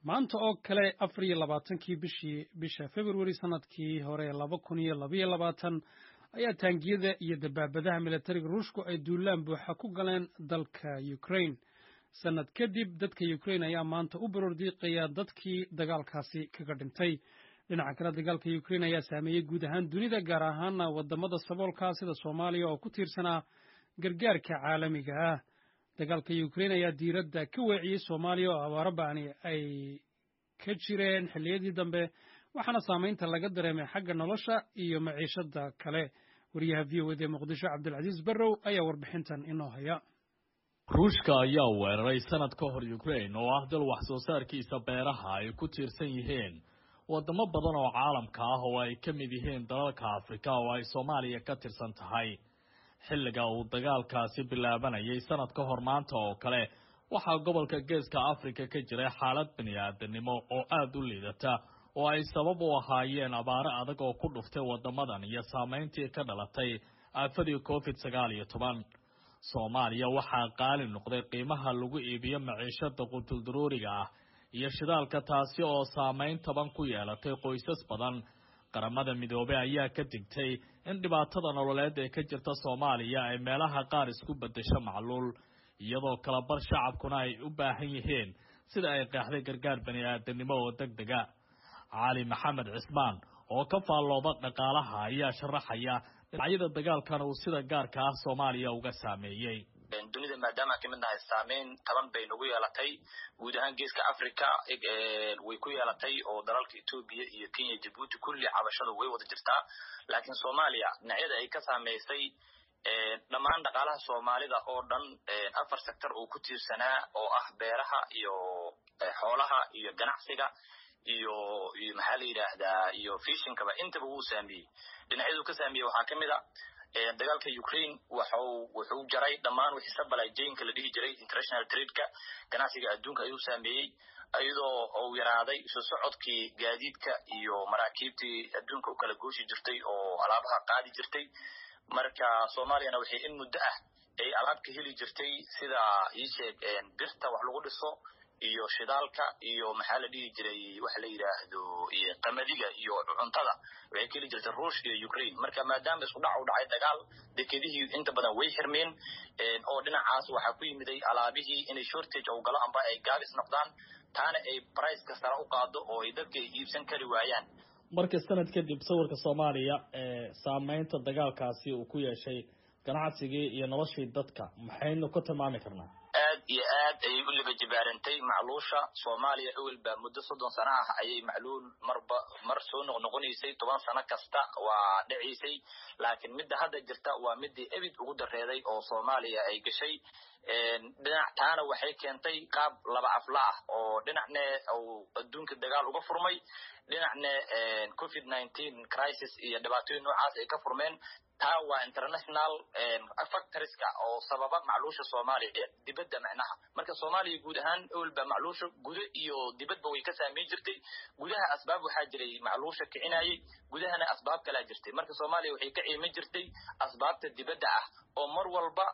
maanta oo kale afar iyo labaatankii bishii bisha februari sanadkii hore laba kun iyo labaiyo labaatan ayaa taangiyada iyo dabaabadaha militariga ruushku ay duulaan buuxa ku galeen dalka ukraine sanad kadib dadka ukraine ayaa maanta u barordiiqaya dadkii dagaalkaasi kaga dhintay dhinaca kale dagaalka ukraine ayaa saameeyey guud ahaan dunida gaar ahaana wadamada saboolka sida soomaaliya oo ku tiirsanaa gargaarka caalamiga ah dagaalka ukraine ayaa diiradda ka weeciyey soomaaliya oo abaaro ba'ani ay ka jireen xilliyadii dambe waxaana saamaynta laga dareemay xagga nolosha iyo maciishada kale wariyaha v o ed ee muqdisho cabdilcasiis barrow ayaa warbixintan inoo haya ruushka ayaa weeraray sanad ka hor ukraine oo ah dal wax soo saarkiisa beeraha ay ku tiirsan yihiin wadamo badan oo caalamka ah oo ay ka mid yihiin dalalka afrika oo ay soomaaliya ka tirsan tahay xilliga uu dagaalkaasi bilaabanayay sanad ka hor maanta oo kale waxaa gobolka geeska afrika ka jiray xaalad bini aadanimo oo aada u liidata oo ay sabab u ahaayeen abaaro adag oo ku dhuftay wadamadan iyo saameyntii ka dhalatay aafadii covid sagaal iyo toban soomaaliya waxaa qaali noqday qiimaha lagu iibiyo maciishada qutuldaruuriga ah iyo shidaalka taasi oo saameyn taban ku yeelatay qoysas badan qaramada midoobey ayaa ka digtay in dhibaatada nololeed ee ka jirta soomaaliya ay meelaha qaar isku beddesho macluul iyadoo kalabar shacabkuna ay u baahan yihiin sida ay qeexday gargaar bani aadanimo oo deg dega cali maxamed cismaan oo ka faallooda dhaqaalaha ayaa sharaxaya dhinacyada dagaalkan uu sida gaarka ah soomaaliya uga saameeyey dunida maadaama kamid nahay saameyn taban bay nagu yeelatay guud ahaan geeska africa way ku yeelatay oo dalalka etoobiya iyo kenya jabuuti kulli cabashadu way wada jirtaa laakiin soomaaliya dhinacyada ay ka saameysay dhammaan dhaqaalaha soomaalida oo dhan afar sector uu ku tiirsanaa oo ah beeraha iyo xoolaha iyo ganacsiga iyo iyo maxaa la yidhaahdaa iyo fishinkaba intaba wuu saameeyey dhinacyadu ka saameeyey waxaa kamid a dagaalka ukraine waxu wuxuu jaray dhammaan wixii sabalajaynka la dhihi jiray international tradeka ganacsiga adduunka ayuu saameeyey iyadoo uu yaraaday isu socodkii gaadiidka iyo maraakiibtii adduunka u kala gooshi jirtay oo alaabaha qaadi jirtay marka soomaaliyana waxay in muddo ah ay alaab ka heli jirtay sida iisheeg birta wax lagu dhiso iyo shidaalka iyo maxaa la dhihi jiray waxa la yidhaahdo qamadiga iyo cuntada waxay ka heli jirtay ruush iyo ukraine marka maadaama isku dhac u dhacay dagaal dekedihii inta badan way xirmeen oo dhinacaas waxaa ku yimiday alaabihii inay shortage ou galo amba ay gaabis noqdaan taana ay briceka sare u qaado oo ay dadka ay iibsan kari waayaan marka sanad kadib sawirka soomaaliya ee saameynta dagaalkaasi uu ku yeeshay ganacsigii iyo noloshii dadka maxaynu ka tilmaami karnaa aad iyo aad ayay u liba jibaarantay macluusha soomaaliya ewelba muddo soddon sano ah ayay macluul marba mar soo noqnoqonaysay toban sano kasta waa dhacaysay laakiin midda hadda jirta waa midii ebid ugu dareeday oo soomaaliya ay gashay dhinac taana waxay keentay qaab laba afla ah oo dhinacne uu adduunka dagaal uga furmay dhinacne covid nineteen crisis iyo dhibaatooyin noocaas ay ka furmeen taa waa international factoriska oo sababa macluusha soomaaliya dibadda macnaha marka soomaaliya guud ahaan ewelba macluusha gudo iyo dibadba way ka saameyn jirtay gudaha asbaab waxaa jiray macluusha kicinayay gudahana asbaab kalaa jirtay marka soomaaliya waxay ka ciiman jirtay asbaabta dibadda ah oo mar walba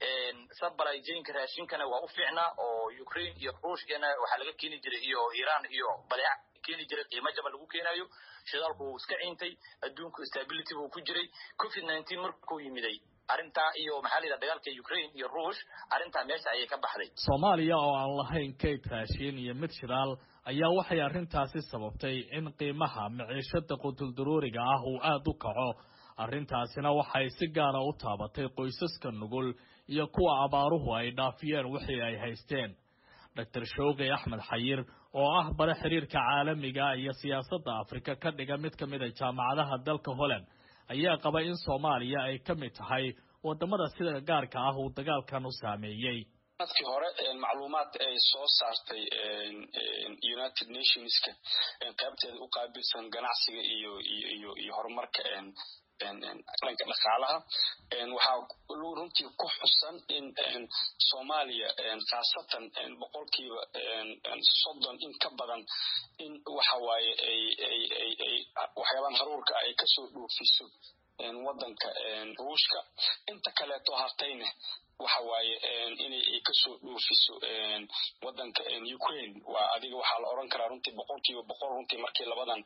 sabalajaynka raashinkana waa u fiicnaa oo ukraine iyo ruushkana waxaa laga keeni jiray iyo iran iyo badeec keeni jiray qiimo jaba lagu keenayo shidaalku wuu iska ciintay adduunku stability buu ku jiray covid nineteen markuu yimiday arrintaa iyo maxaa la yidhaha dagaalka ukraine iyo ruush arrintaa meesha ayay ka baxday soomaaliya oo aan lahayn kayd raashiin iyo mid shidaal ayaa waxay arrintaasi sababtay in qiimaha maciishada qutuldaruuriga ah uu aada u kaco arrintaasina waxay si gaara u taabatay qoysaska nugul iyo kuwa abaaruhu ay dhaafiyeen wixii ay haysteen doctor showqi axmed xayir oo ah bare xiriirka caalamiga iyo siyaasadda afrika ka dhiga mid ka mid a jaamacadaha dalka holland ayaa qaba in soomaaliya ay ka mid tahay wadamada sida gaarka ah uu dagaalkan u saameeyey sanadkii hore macluumaad ay soo saartay united nationska qaybteeda u qaabilsan ganacsiga iyo iyo iyo horumarka dhanka dhaqaalaha waxaa runtii ku xusan in soomaaliya khaasatan boqolkiiba soddon in ka badan in waxa waaye ay ay ay ay waxyaabahan haruurka ay kasoo dhoofiso wadanka ruushka inta kaleeto hartayna waaye inay kasoo dhoofiso wadanka ukraine waa adiga waxaa la oran karaa runtii boqolkiiba boqol runtii markii labadan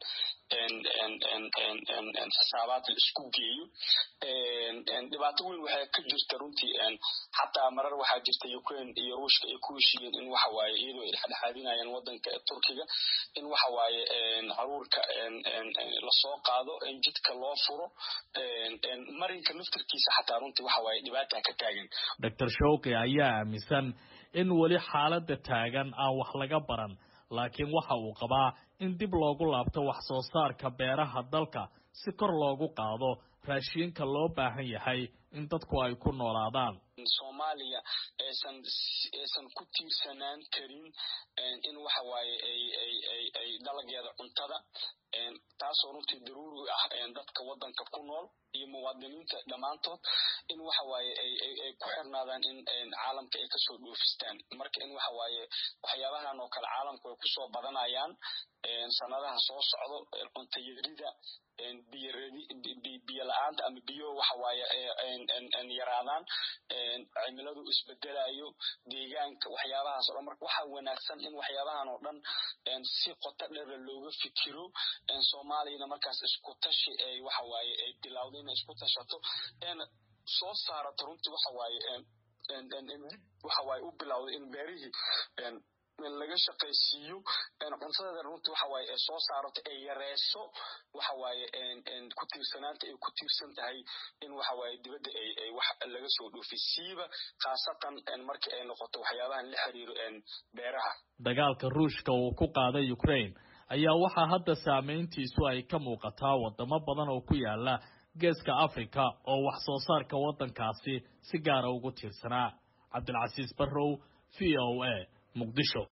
xisaabaad la isku geeyo dhibaato weyn waxay ka jirta runtii xataa marar waxaa jirta ukraine iyo ruushka ay ku heshiiyeen in waxa waaye iyadoo ay dhexdhexaadinayaan wadanka turkiga in waxa waaye caruurka lasoo qaado in jidka loo furo marinka naftirkiisa xataa runtii waxa waaye dhibaata ka taagan doctor showki ayaa aaminsan in weli xaaladda taagan aan wax laga baran laakiin waxa uu qabaa in dib loogu laabto wax soo saarka beeraha dalka si kor loogu qaado raashiinka loo baahan yahay in dadku ay ku noolaadaan soomaaliya aysan aysan ku tiirsanaan karin in waxa waaye ay ay ay ay dalageeda cuntada taasoo runtii daruuri ah dadka wadanka ku nool iyo muwaadiniinta dhammaantood in waxa waaye ay ay ay ku xirnaadaan in caalamka ay kasoo dhoofistaan marka in waxa waaye waxyaabahan oo kale caalamku ay kusoo badanayaan sanadaha soo socdo cuntayarida biyo la-aanta ama biyo waxa waaye yaraadaan cimiladu isbedelayo deegaanka waxyaabahaas o dhan marka waxaa wanaagsan in waxyaabahan oo dhan si qoto dheera looga fikiro soomaaliyana markaas isku tashi ay waxa waaye ay bilowda inay isku tashato soo saarato runtii waxa waaye waxa waaye u bilowda in beerihii laga shaqaysiiyo cuntadeeda runtii waxa waaye ay soo saarato ay yareyso waxa waaye ku tiirsanaanta ay ku tiirsan tahay in waxa waaye dibadda ay ay wax laga soo dhoofay siiba khaasatan markii ay noqoto waxyaabahan la xiriiro beeraha dagaalka ruushka uu ku qaaday ukraine ayaa waxaa hadda saameyntiisu ay ka muuqataa wadamo badan oo ku yaala geeska africa oo wax soo saarka waddankaasi si gaara ugu tiirsanaa cabdilcasiis barrow v o a muqdisho